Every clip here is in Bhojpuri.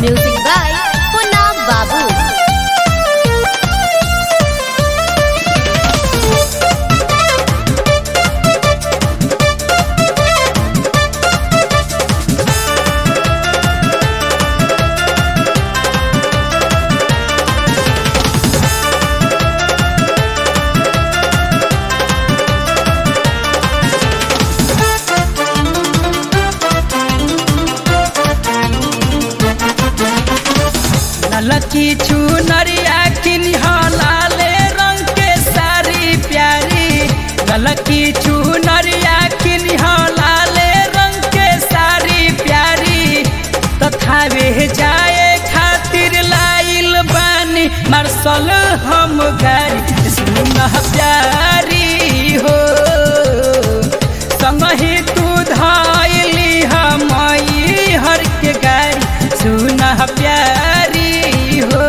Music by Punam Babu. ललकी चुनरिया किनिहा लाले रंग के सारी प्यारी ललकी चुनरिया किनिहा लाले रंग के सारी प्यारी तथा वे जाए खातिर लाइल बानी मार्शल हम गाड़ी सुन प्यारी हो संगही तू धाइली हमई हर के गाड़ी सुन प्यारी हो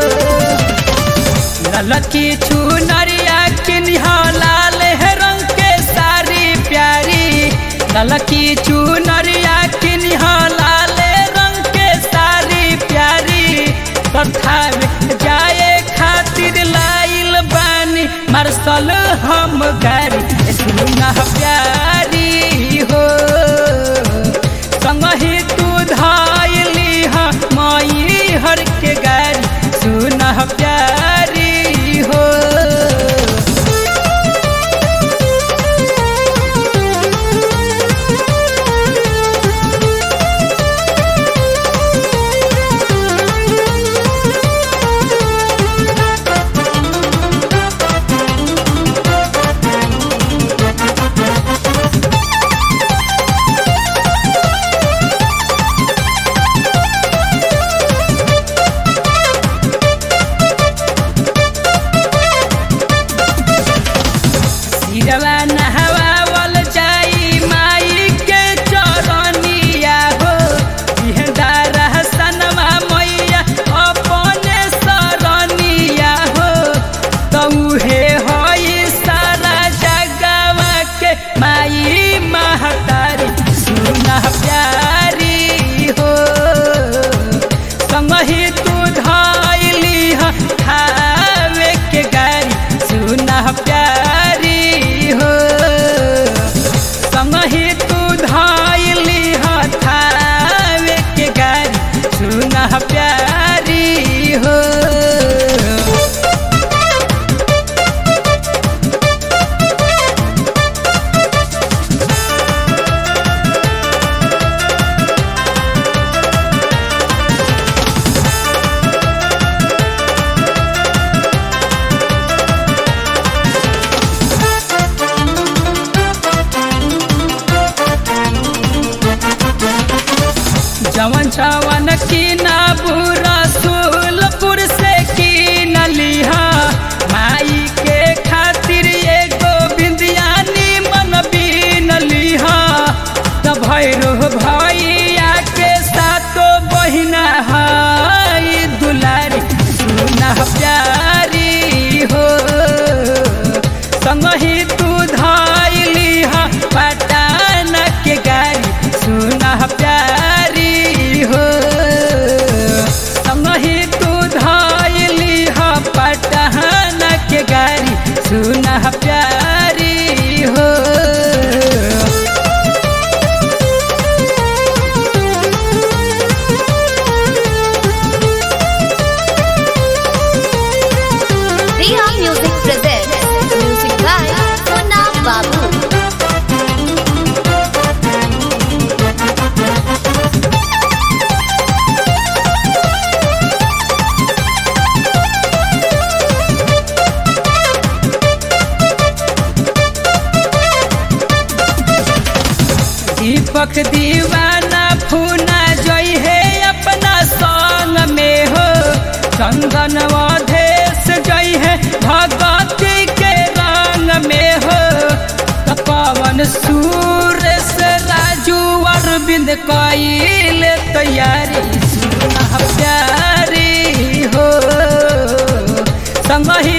ललकी चुनरिया किनिहा लाल है रंग के सारी प्यारी ललकी चुनरिया किनिहा लाल रंग के सारी प्यारी तथा जाए खातिर लाइल बानी मार्शल हम गाड़ी सुना प्यारी हो संगही तू धाइली मई हर के गाड़ी सुना प्यारी हो सिरवा नहवावल जाई माई के चरनिया हो इहदार हसनमा मैया अपने सरनिया हो तौहे होई सारा जगवा के माई महतारी सुना प्यारी हो संगही तू धाइली खावे के गाड़ी सुना प्यारी हो संगही तू धाइली थावे के गाड़ी सुना प्यारी हो जवन जवन की ना बुरा सुलपुर से की न लिहा माई के खातिर एगो बिंदियानी मन भी न लिहा त भैरो भैया के सातो बहिना हाई दुलारी सुना प्यारी हो संगही तू धाइली पटान के गाड़ी सुना प्यारी हो संगही तू धाइली पटान के गाड़ी सुना प्यारी हो Riha Music presents Music by Punam Babu. दीपक दीवाना फूना जई है अपना संग में हो चंदन अधेश जई है भगवती के रंग में हो त पवन सूरज राजू अरविंद कईल तैयारी सुना प्यारी हो संगही